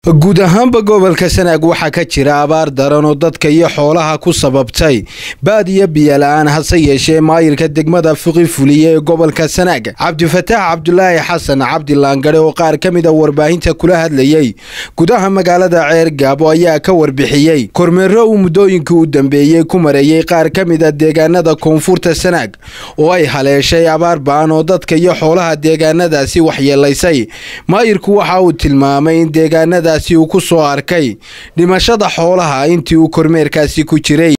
guud ahaanba gobolka sanaag waxaa ka jira abaar daran oo dadka iyo xoolaha ku sababtay baad iyo biyola-aan hase yeeshee maayirka degmada fiqi fuliye ee gobolka sanaag cabdifataax cabdulaahi xasan cabdi laangare oo qaar ka mid a warbaahinta kula hadlayey gudaha magaalada ceer gaabo ayaa ka warbixiyey kormeero uu muddooyinkii u dambeeyey ku mareeyey qaar ka mid a deegaanada koonfurta sanaag oo ay haleeshay abaar ba-an oo dadka iyo xoolaha deegaanadaasi waxyeelaysay maayirku waxa uu tilmaamay in deegaanadaasi uu ku soo arkay dhimashada xoolaha intii uu kormeerkaasi ku jiray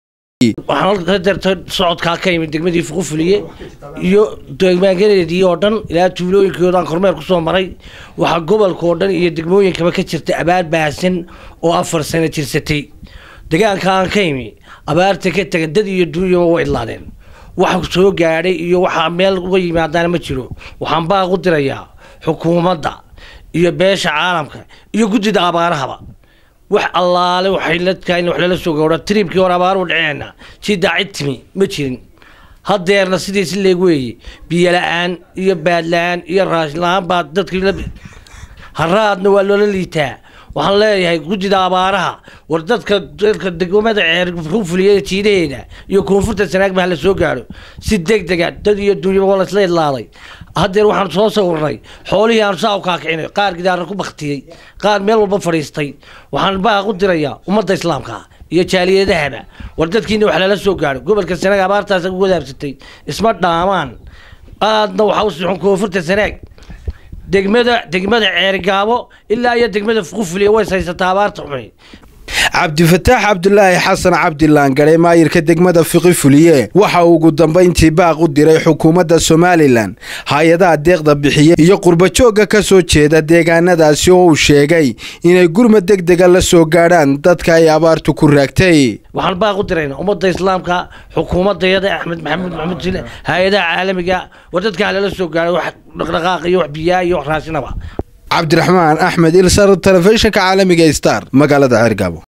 waxaan ka darta socodkaa ka yimid degmadii fuqufuliye iyo deegaangadeedii oo dhan ilaa tuulooyinkoodaan kormeer kusoo maray waxaa gobolka oo dhan iyo degmooyinkaba ka jirta abaar baahsan oo afar sano jirsatay degaanka aan ka imi abaarta ka tagan dad iyo duunyaba way idlaadeen wax soo gaadhay iyo waxaa meel uga yimaadaana ma jiro waxaan baaq u dirayaa xukuumadda iyo beesha caalamka iyo guddida abaarahaba wax allaale waxay ladkaa in wax lala soo gowra tribkii hore abaaru dhaceena si daacid timi ma jirin hadeerna sidiisi leeg weeye biyo la-aan iyo baad la-aan iyo raashin la-aan baa dadkii haraadna waa loola liitaa waxaan leeyahay guddida abaaraha war dadka dadka degmada ceer ku fuliya jiidaheeda iyo koonfurta sanaagba hala soo gaadho si deg dega dad iyo dunyaba waa laisla idlaaday haddeer waxaan soo sawirnay xoolihii aan saa u kaakicinay qaar gidaarna ku baktiyey qaar meel walba fadhiistay waxaan baaq u dirayaa ummadda islaamka iyo jaaliyadahaba war dadkiina wax lala soo gaadho gobolka sanaag abaartaas u wadaabsatay isma dhaamaan aadna waxaa u sixun koonfurta sanaag degmada degmada ceergaabo ilaa iyo degmada fuqufuliya ways haysataa abaarta xumay cabdifataax cabdulaahi xasan cabdi laangare maayirka degmada fiqi fuliye waxa uu ugu dambayntii baaq u diray xukuumadda somalilan hay-adaha deeqda bixiye iyo qurbajoogga ka soo jeeda deegaanadaasi oo uu sheegay inay gurmad deg dega la soo gaadhaan dadka ay abaartu ku raagtay waxaan baaq u diraynaa ummadda islaamka xukuumadayada axmed maxamuud maxamuud sile hay-adaha caalamiga war dadka halala soo gaadhay wax dhaqdhaqaaq iyo wax biyaa iyo wax raashinaba cabdiraxmaan axmed ilsar telefishinka caalamiga star magaalada ceergaabo